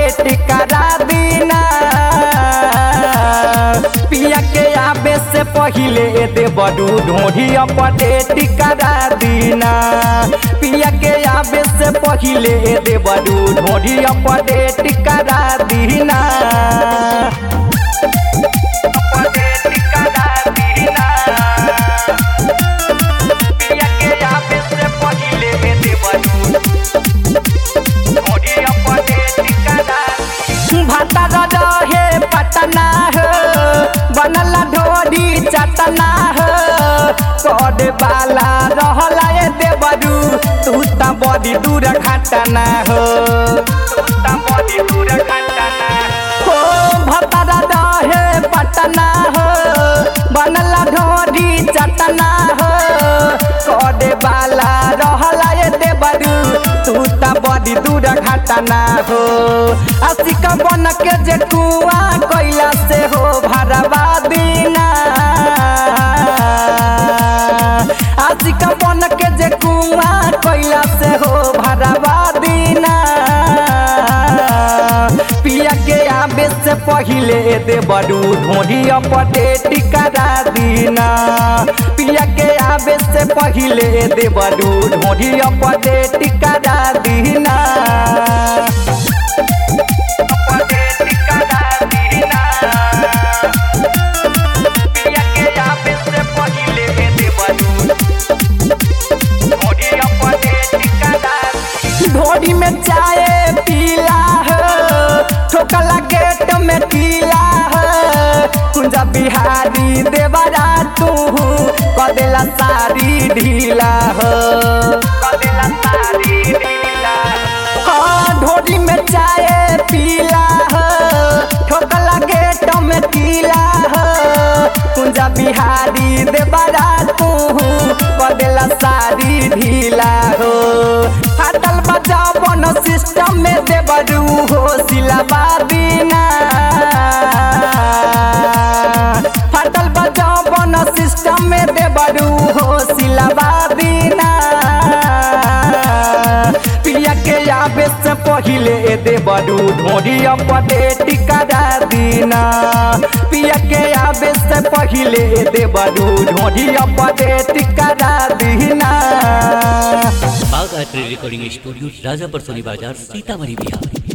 update करा दीना पिया के आबे से पहिले दे बडू ढोढ़ी अपडेट करा दीना पिया के आबे से पहिले दे बडू ढोढ़ी अपडेट करा दीना अपडेट करा दीना पिया के आबे से पहिले दे बडू ढोढ़ी अपडेट करा भातर रहे पटना हो बनल ढोरी चटना हो करे वाला रहला ए देवरू तू त बड़ी दूर घटना हो तू त बड़ी दूर घटना हो भतर रहे पटना हो बनल ढोरी चटना हो करे वाला रहला ए देवरू तू त बड़ी दूर घटना हो आशिक बन के जे कुआ कैला से हो भरवा दीना आशिक बन के जे कुआ कैला से हो भरवा दीना पिया के आबे से पहिले दे बडू ढोढ़ी अपडेट करा दीना पिया के आबे से पहिले दे बडू ढोढ़ी अपडेट करा दीना अपडेट करा दीना पिया के आबे से पहिले दे बडू ढोढ़ी अपडेट करा ढोढ़ी में चाय पीला हो ठोकला गेट में पीला हो कुंजा बिहारी देवरा तू कदेला सारी ढीला हो कदेला सारी ढीला हाँ ढोढ़ी में चाय पीला हो ठोकला गेट में पीला हो कुंजा बिहारी देवरा तू कदेला सारी ढीला हो फाटल बजाओ बन सिस्टम में देवरू हो सिलाबा दीना फाटल बजाओ बन सिस्टम में देवरू हो सिलाबा दीना पिया के आबे से पहिले दे बडू ढोढ़ी अपडेट करा दीना पिया के आबे से पहिले दे बडू ढोढ़ी अपडेट करा दीना बाग art recording studio Rajapar Soni Bazar Sitamarhi Bihar